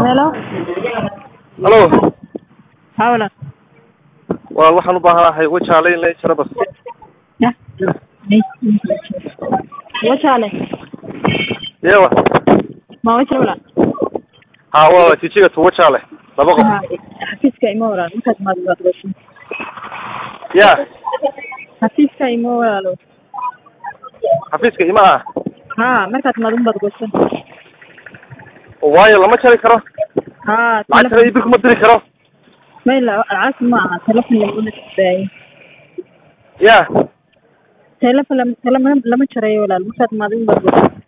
Hello. halo Hawla. waa waxaan u baahanahay wajaale in la jaro bas Ya. Wachale. yewa Ma wachale wala. ha waa jijiga tu wajaale laba qof Xafiiska ima wala. Markaad maad waad gashin. ya Xafiiska ima wala. xafiiska ima ah Ha, markaad maad un baad gashin. waayo lama jari karo Ha, lacagtana ibir kuma diri karo Mayla, alcaas ma aha. Telefon lama isbaayi. ya Telefon lama lama lama jarayo walaal. Markaad maad un baad gashin.